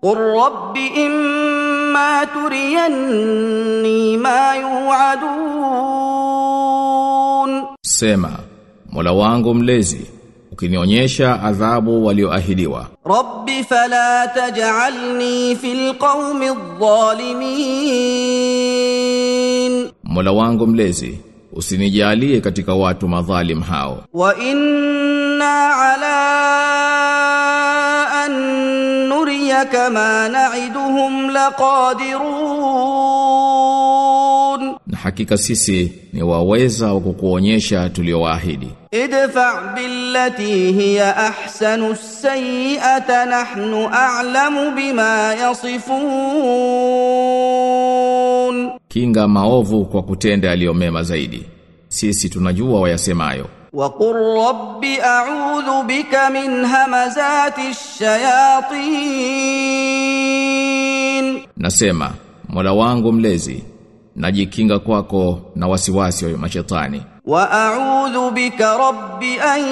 قل رب إما تريني ما يوعدون Sema, Mola wangu mlezi, ukinionyesha adhabu walioahidiwa, رب فلا تجعلني في القوم الظالمين Mola wangu mlezi, usinijalie katika watu madhalim hao. وإنا على أن نريك ما نعدهم لقادرون Na hakika sisi ni waweza wa kukuonyesha tuliowaahidi. ادفع بالتي هي أحسن السيئة نحن أعلم بما يصفون Kinga maovu kwa kutenda yaliyomema zaidi. Sisi tunajua wayasemayo. وقل رب أعوذ بك من همزات الشياطين Nasema, Mola wangu mlezi, najikinga kwako na wasiwasi wa mashetani. واعوذ بك رب ان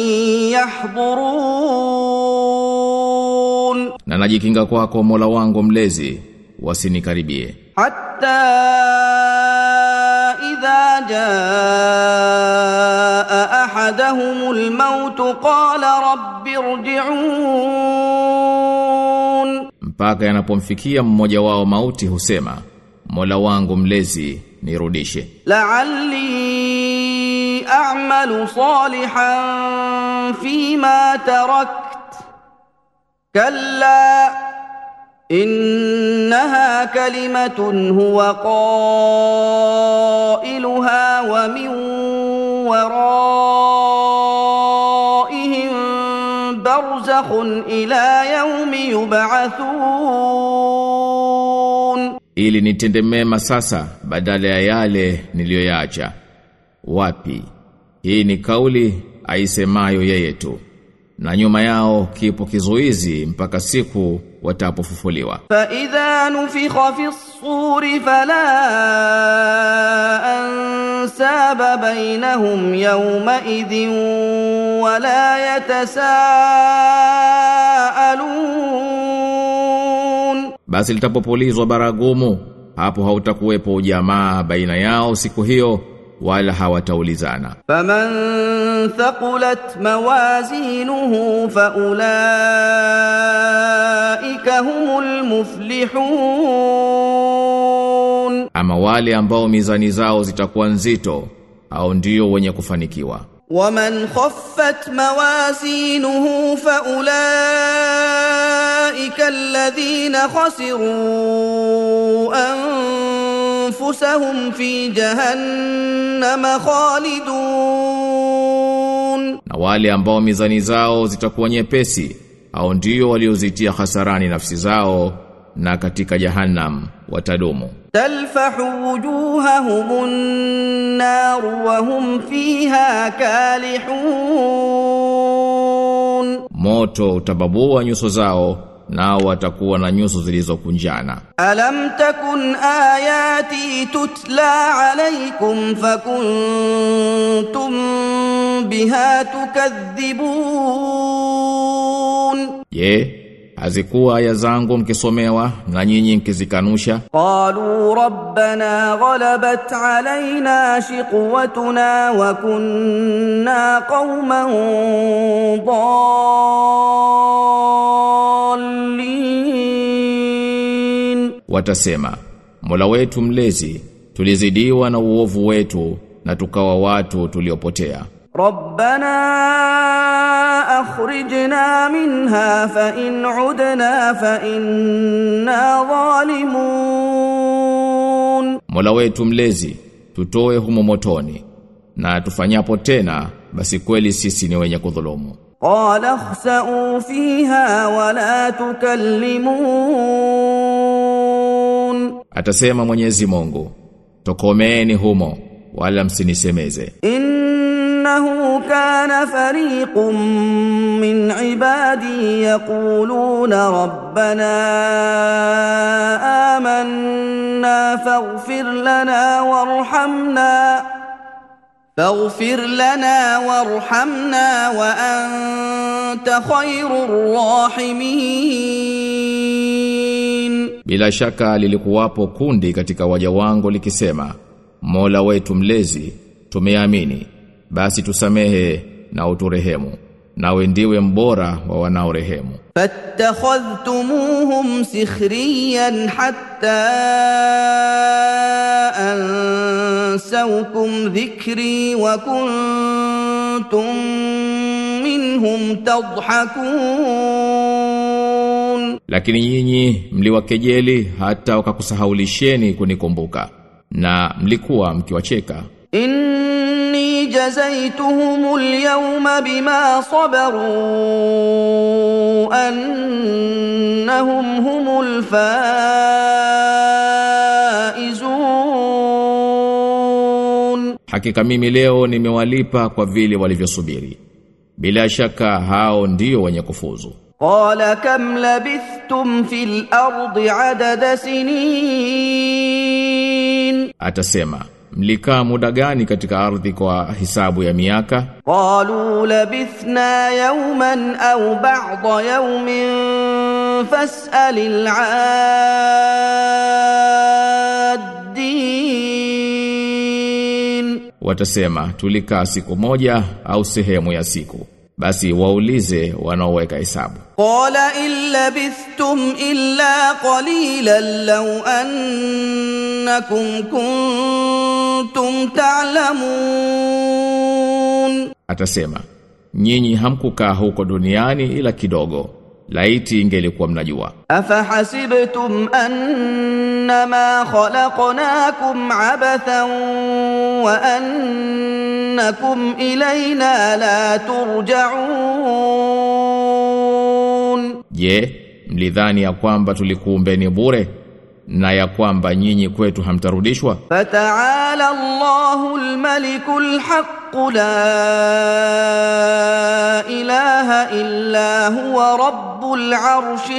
يحضرون Na najikinga kwako Mola wangu mlezi, wasinikaribie. حتى اذا جاء احدهم الموت قال رب ارجعون Mpaka yanapomfikia mmoja wao mauti husema, Mola wangu mlezi, nirudishe. لعلي اعمل صالحا فيما تركت كلا انها كلمه هو قائلها ومن ورائهم برزخ الى يوم يبعثون Ili nitende mema sasa badala ya yale niliyoyaacha. Wapi? Hii ni kauli aisemayo yeye tu. Na nyuma yao kipo kizuizi mpaka siku watapofufuliwa. فإذا نفخ في الصور فلا أنساب بينهم يومئذ ولا يتساءلون Basi litapopulizwa baragumu, hapo hautakuwepo ujamaa baina yao siku hiyo wala hawataulizana. فمن ثقلت موازينه فأولئك هم المفلحون Ama wale ambao mizani zao zitakuwa nzito au ndio wenye kufanikiwa. ومن خفت موازينه فأولئك الذين خسروا أنفسهم في جهنم خالدون Na wale ambao mizani zao zitakuwa nyepesi au ndio waliozitia hasarani nafsi zao na katika jahannam watadumu. تلفح وجوههم النار وهم فيها كالحون Moto utababua nyuso zao nao watakuwa na nyuso zilizokunjana. ألم تكن آياتي تتلى عليكم فكنتم بها تكذبون Je, hazikuwa aya zangu mkisomewa na nyinyi mkizikanusha? قالوا ربنا غلبت علينا شقوتنا وكنا قوما ضالين Watasema, Mola wetu mlezi, tulizidiwa na uovu wetu na tukawa watu tuliopotea. ربنا اخرجنا منها فان عدنا فانا ظالمون Mola wetu mlezi, tutoe humo motoni na tufanyapo tena basi kweli sisi ni wenye kudhulumu. قال اخسئوا فيها ولا تكلمون Atasema Mwenyezi Mungu, tokomeeni humo wala msinisemeze. انه كان فريق من عبادي يقولون ربنا آمنا فاغفر لنا وارحمنا فاغفر لنا وارحمنا وأنت خير الراحمين Bila shaka lilikuwapo kundi katika waja wangu likisema, Mola wetu mlezi, tumeamini, basi tusamehe na uturehemu, nawe ndiwe mbora wa wanaorehemu. فاتخذتموهم سخريا حتى أنسوكم ذكري وكنتم منهم تضحكون Lakini nyinyi mliwakejeli hata wakakusahaulisheni kunikumbuka na mlikuwa mkiwacheka إني جزيتهم اليوم بما صبروا أنهم هم الفائزون Hakika mimi leo nimewalipa kwa vile walivyosubiri bila shaka hao ndio wenye kufuzu قال كم لبثتم في الأرض عدد سنين atasema mlikaa muda gani katika ardhi kwa hisabu ya miaka قالوا لبثنا يوما أو بعض يوم فاسأل العادين watasema tulikaa siku moja au sehemu ya siku basi waulize wanaoweka hesabu قال إن لبثتم إلا قليلا لو أنكم كنتم تعلمون atasema nyinyi hamkukaa huko duniani ila kidogo laiti ingelikuwa mnajua أفحسبتم أنما خلقناكم عبثا وأنكم إلينا لا ترجعون je mlidhani ya kwamba tulikuumbeni bure na ya kwamba nyinyi kwetu hamtarudishwa فتعالى الله الملك الحق لا إله إلا هو رب العرش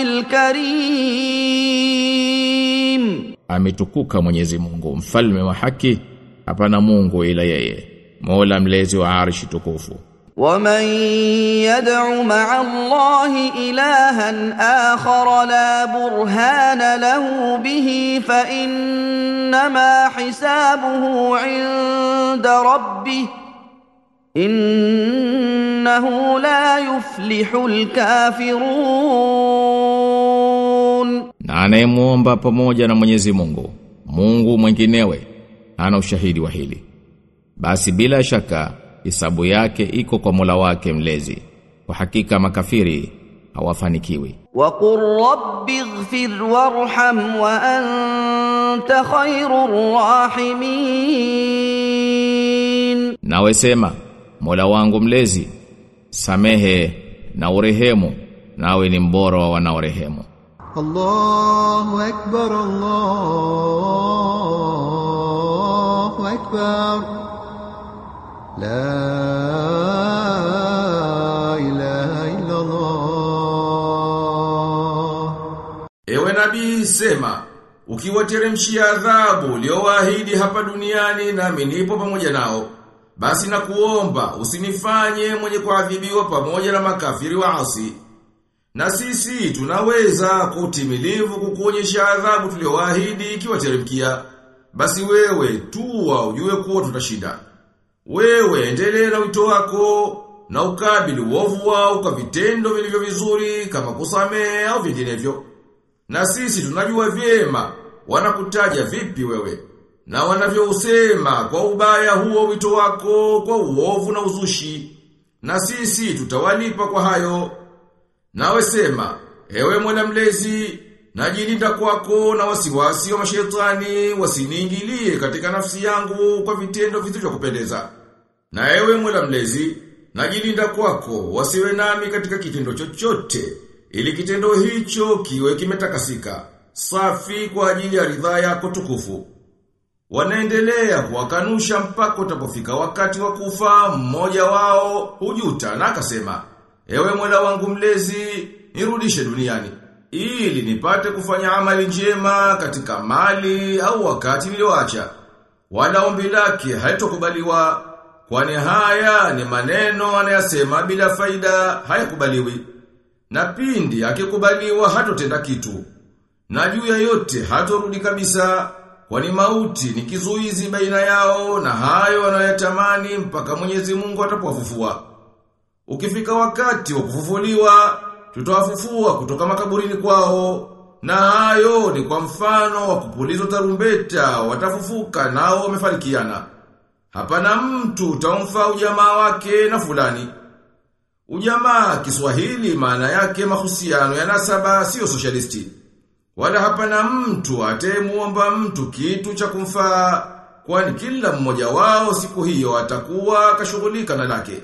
الكريم ametukuka Mwenyezi Mungu mfalme wa haki hapana Mungu ila yeye Mola mlezi wa arshi tukufu ومن يدع مع الله إلها آخر لا برهان له به فإنما حسابه عند ربه إنه لا يفلح الكافرون na anayemuomba pamoja na Mwenyezi Mungu Mungu mwinginewe ana ushahidi wa hili basi bila shaka hisabu yake iko kwa Mola wake mlezi kwa hakika makafiri hawafanikiwi وقل رب اغفر وارحم وأنت خير الراحمين nawe sema Mola wangu mlezi samehe na urehemu nawe ni mbora wa wanaorehemu الله أكبر الله أكبر لا إله إلا الله Ewe nabii sema, ukiwateremshia adhabu uliowaahidi hapa duniani nami nipo pamoja nao, basi na kuomba usinifanye mwenye kuadhibiwa pamoja na makafiri waasi. Na sisi tunaweza kwa utimilivu kukuonyesha adhabu tuliowaahidi ikiwateremkia. Basi wewe tuwa ujue kuwa tutashinda. Wewe endelee na wito wako na ukabili uovu wao kwa vitendo vilivyo vizuri kama kusamehe au vinginevyo. Na sisi tunajua vyema wanakutaja vipi wewe na wanavyousema kwa ubaya huo wito wako kwa uovu na uzushi. Na sisi tutawalipa kwa hayo. Nawe sema, ewe mwana mlezi, najilinda kwako na wasiwasi wa mashetani wasiniingilie katika nafsi yangu kwa vitendo visivyokupendeza. Na ewe mwana mlezi, najilinda kwako wasiwe nami katika kitendo chochote, ili kitendo hicho kiwe kimetakasika, safi kwa ajili ya ridhaa yako tukufu. Wanaendelea kuwakanusha mpaka utapofika wakati wa kufa mmoja wao hujuta na akasema, Ewe Mola wangu mlezi, nirudishe duniani ili nipate kufanya amali njema katika mali au wakati nilioacha. Wala ombi lake haitokubaliwa kwani haya ni maneno anayasema bila faida hayakubaliwi. Na pindi akikubaliwa hatotenda kitu. Na juu ya yote hatorudi kabisa, kwani mauti ni kizuizi baina yao na hayo wanayotamani mpaka Mwenyezi Mungu atapowafufua. Ukifika wakati wa kufufuliwa, tutawafufua kutoka makaburini kwao, na hayo ni kwa mfano wa kupulizwa tarumbeta, watafufuka nao wamefarikiana. Hapana mtu utamfa ujamaa wake na fulani. Ujamaa Kiswahili maana yake mahusiano ya nasaba sio socialisti. Wala hapana mtu atemuomba mtu kitu cha kumfaa kwani kila mmoja wao siku hiyo atakuwa kashughulika na lake.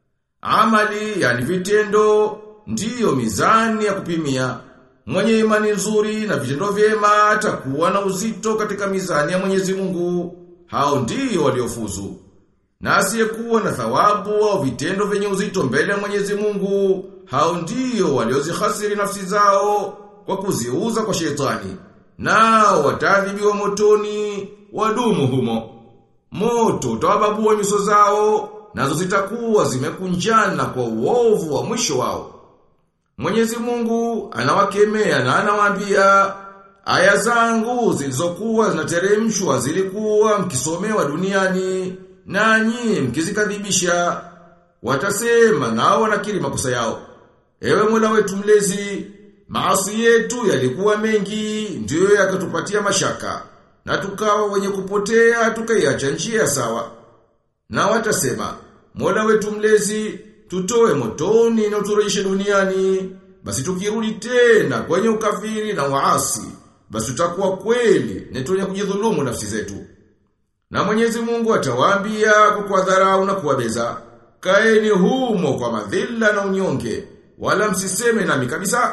Amali yani vitendo ndiyo mizani ya kupimia. Mwenye imani nzuri na vitendo vyema atakuwa na uzito katika mizani ya Mwenyezi Mungu. Hao ndiyo waliofuzu. Na asiyekuwa na thawabu au vitendo vyenye uzito mbele ya Mwenyezi Mungu, hao ndiyo waliozihasiri nafsi zao kwa kuziuza kwa shetani. Nao watadhibiwa motoni, wadumu humo. Moto utawababua nyuso zao, nazo zitakuwa zimekunjana kwa uovu wa mwisho wao. Mwenyezi Mungu anawakemea na anawaambia aya zangu zilizokuwa zinateremshwa zilikuwa mkisomewa duniani nanyi mkizikadhibisha watasema nao wanakiri makosa yao. Ewe Mola wetu mlezi, maasi yetu yalikuwa mengi ndiyo yakatupatia mashaka na tukawa wenye kupotea tukaiacha njia sawa. Na watasema, Mola wetu mlezi, tutoe motoni na uturejeshe duniani, basi tukirudi tena kwenye ukafiri na waasi, basi tutakuwa kweli ni tunye kujidhulumu nafsi zetu. Na Mwenyezi Mungu atawaambia kwa kuwadharau na kuwabeza, kaeni humo kwa madhila na unyonge, wala msiseme nami kabisa.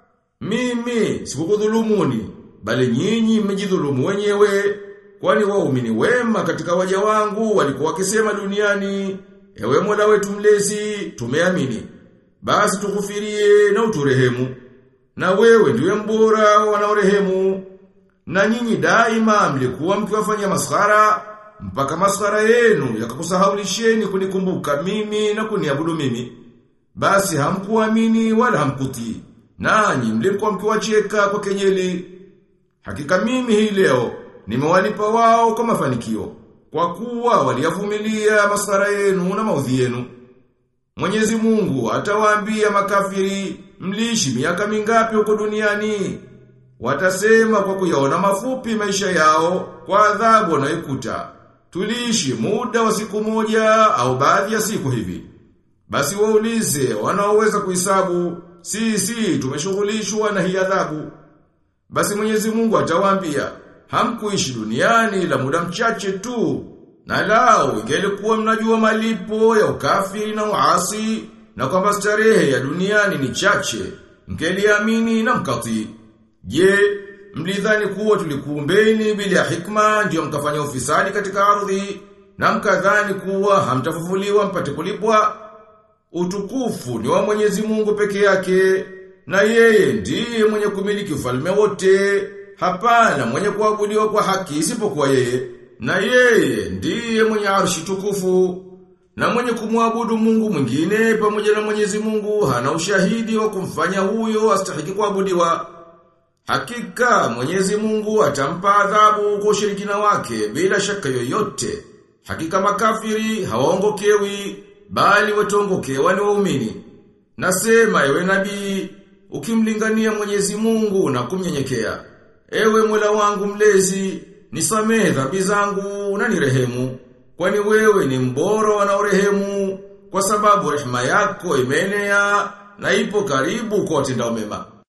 Mimi sikukudhulumuni, bali nyinyi mmejidhulumu wenyewe, kwani waumini wema katika waja wangu walikuwa wakisema duniani, ewe Mola wetu mlezi, tumeamini. Basi tukufirie na uturehemu. Na wewe ndiwe mbora wanaorehemu. Na nyinyi daima mlikuwa mkiwafanya maskhara mpaka maskhara yenu yakakusahaulisheni kunikumbuka mimi na kuniabudu mimi. Basi hamkuamini wala hamkutii. Nanyi mlikuwa mkiwacheka kwa kenyeli. Hakika mimi hii leo nimewalipa wao kwa mafanikio kwa kuwa waliyavumilia maskhara yenu na maudhi yenu. Mwenyezi Mungu atawaambia makafiri mliishi miaka mingapi huko duniani? Watasema kwa kuyaona mafupi maisha yao kwa adhabu wanayokuta. Tuliishi muda wa siku moja au baadhi ya siku hivi. Basi waulize wanaoweza kuhesabu, si si tumeshughulishwa na hii adhabu. Basi Mwenyezi Mungu atawaambia, hamkuishi duniani la muda mchache tu. Na lao ingelikuwa mnajua malipo ya ukafiri na uasi na kwamba starehe ya duniani ni chache, mkeliamini na mkatii. Je, mlidhani kuwa tulikuumbeni bila hikma ndio mkafanya ufisadi katika ardhi na mkadhani kuwa hamtafufuliwa mpate kulipwa? Utukufu ni wa Mwenyezi Mungu peke yake na yeye ndiye mwenye kumiliki ufalme wote. Hapana mwenye kuabudiwa kwa haki isipokuwa yeye. Na yeye ndiye mwenye arshi tukufu. Na mwenye kumwabudu Mungu mwingine pamoja na Mwenyezi Mungu hana ushahidi wa kumfanya huyo astahiki kuabudiwa. Hakika Mwenyezi Mungu atampa adhabu kwa ushirikina wake bila shaka yoyote. Hakika makafiri hawaongokewi bali watongokewa ni waumini. Nasema ewe nabii ukimlingania Mwenyezi Mungu na kumnyenyekea. Ewe Mola wangu mlezi, nisamehe dhambi zangu na nirehemu. Kwani wewe ni mbora wanaorehemu kwa sababu rehema yako imeenea na ipo karibu kwa watendao mema.